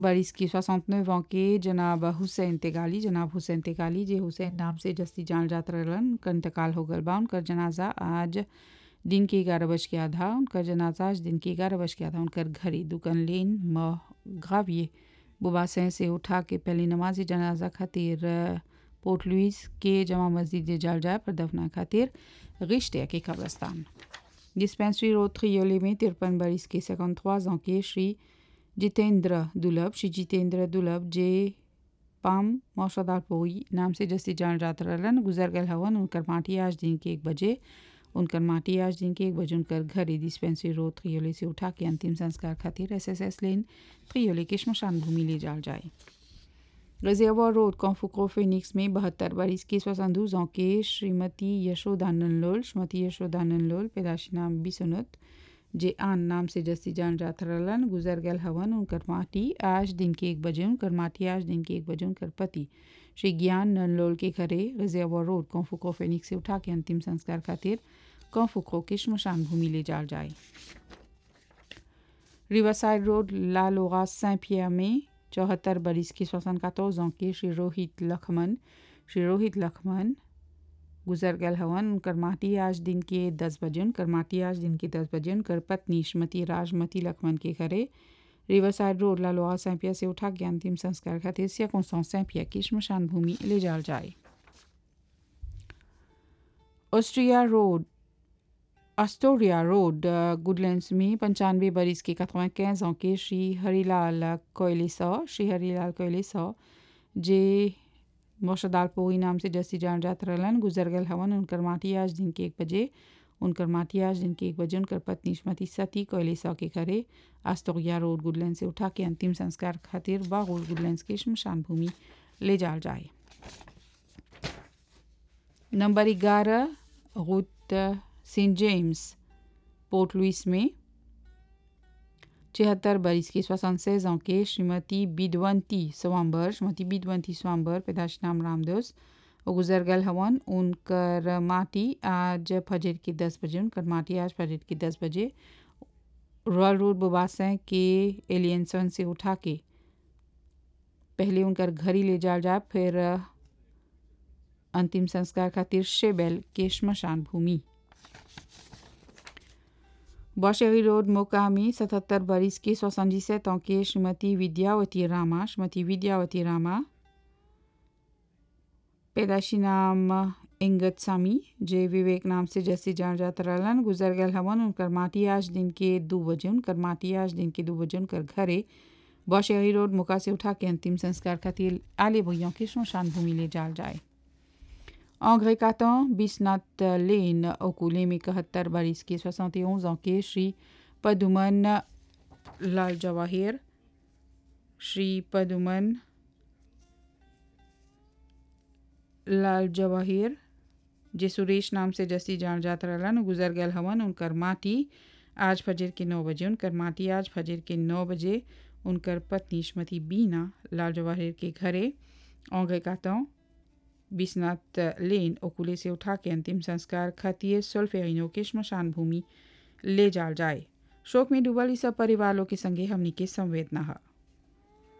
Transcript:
बरिस की 69 ans के जनाब हुसैन तेगाली जनाब हुसैन तेगाली जे हुसैन नाम से जस्ती जान जात रहलन उनकर इंतकाल हो गल बा उनकर जनाजा आज दिन के ग्यारह बज के आधा उनकर जनाजा आज दिन के ग्यारह बज के आधा उनकर घरे दुकन लेन म गाविए बुबासें से उठा के पहली नमाज जनाजा खातिर पोर्ट लुइस के जमा मस्जिद जाल जाए पर दफना खातिर रिश्ते के कब्रस्तान डिस्पेंसरी रोड थ्रियोले में तिरपन बरिस के 53 ans के श्री जितेंद्र दुलभ श्री जितेंद्र दुलभ जे पाम मौसदालपोई नाम से जस्ती जान जात रहलन गुजर गल हवन उनकर माटी आज दिन के एक बजे उनकर माटी आज दिन के एक बजे उनकर घरे डिस्पेंसरी रोड थ्रियोले से उठा के अंतिम संस्कार खातिर S S S lane Triolet के श्मशान भूमि ले जाल जाए रिजर्वर रोड कॉन्फुको फिनिक्स में बहत्तर बरिस के सोसंदूज के श्रीमती यशोदानंद लोल श्रीमती यशोदानंद लोल पैदाशी नाम बिसुनुत जे आन नाम से जस्ती जान जात रहलन गुजर गल हवन उनकर माटी आज दिन के एक बजे उनकर माटी आज दिन के एक बजे उनकर पति श्री ज्ञान ननलोल के घरे रिजर्वर रोड कॉन्फुको फिनिक्स से उठा के अंतिम संस्कार खातिर कॉन्फुको के श्मशान भूमि ले जाल जाए रिवरसाइड रोड लालोगा सें पियर में चौहत्तर बरिस के सोसन का के श्री रोहित लखमन श्री रोहित लखमन गुजर गल हवन उनकर माटी आज दिन के दस बजे उनकर माटी आज दिन के दस बजे उनकर पत्नी श्रीमती राजमती लखमन के घरे रिवरसाइड रोड लालोआ सैंपिया से उठा के अंतिम संस्कार खातिर सियाकों सैंपिया की श्मशान भूमि ले जाल जाए Austria road Astoria road Goodlands में पंचानवे बरिस के कतवा quinze ans के श्री हरीलाल कोयले सौ श्री हरीलाल कोयले सौ जे मोशदालपोई नाम से जस्ती जान जात रहलन गुजर गल हवन उनकर माटी आज दिन के एक बजे उनकर माटी आज दिन के एक बजे उनकर पत्नी श्रीमती सती कोयले सौ के घरे आस्तोरिया रोड गुडलैंड से उठा के अंतिम संस्कार खातिर बागुल गुडलैंड के शमशान भूमि ले जाल जाए नंबर ग्यारह route saint James Port Louis में छिहत्तर बरिस की सोसनसेज के श्रीमती बिदवंती स्वाम्बर श्रीमती बिदवंती स्वाम्बर पैदाश नाम रामदोस और गुजर गल हवन उनकर माटी आज फजर के दस बजे उनकर माटी आज फजर के दस बजे रॉयल रोड बुबासें के एलियंसन से उठा के पहले उनकर घरी ले जाल जाए फिर अंतिम संस्कार खातिर शेबेल के श्मशान भूमि बौशेरी रोड मोका में सतहत्तर बरिस के सोसंजिसेत के श्रीमती विद्यावती रामा श्रीमती विद्यावती रामा पैदाशी नाम इंगत सामी जे विवेक नाम से जैसे जान जात रहलन गुजर गल हवन उनकर माटी आज दिन के दो बजे उनकर माटी आज दिन के दो बजे उनकर घरे बौशेरी रोड मुका से उठा के अंतिम संस्कार खातिर आले भैयों के श्मशान भूमि ले जाल जाए En Grécaton, Bisnat Lane, Okoulé, में इकहत्तर बरिस के 71 ans के श्री पदुमन लाल जवाहिर श्री पदुमन लाल जवाहिर जे सुरेश नाम से जसी जान जात रहलन गुजर गल हवन उनकर माटी आज फजर के नौ बजे उनकर माटी आज फजर के नौ बजे उनकर पत्नी श्रीमती बीना लाल जवाहिर के घरे औंगे कातों बिस्नाथ लेन ओकुले से उठा के अंतिम संस्कार खातिर सोल्फेरिनो के श्मशान भूमि ले जाल जाए शोक में डूबल इस सब परिवारों के संगे हमनी के संवेदना है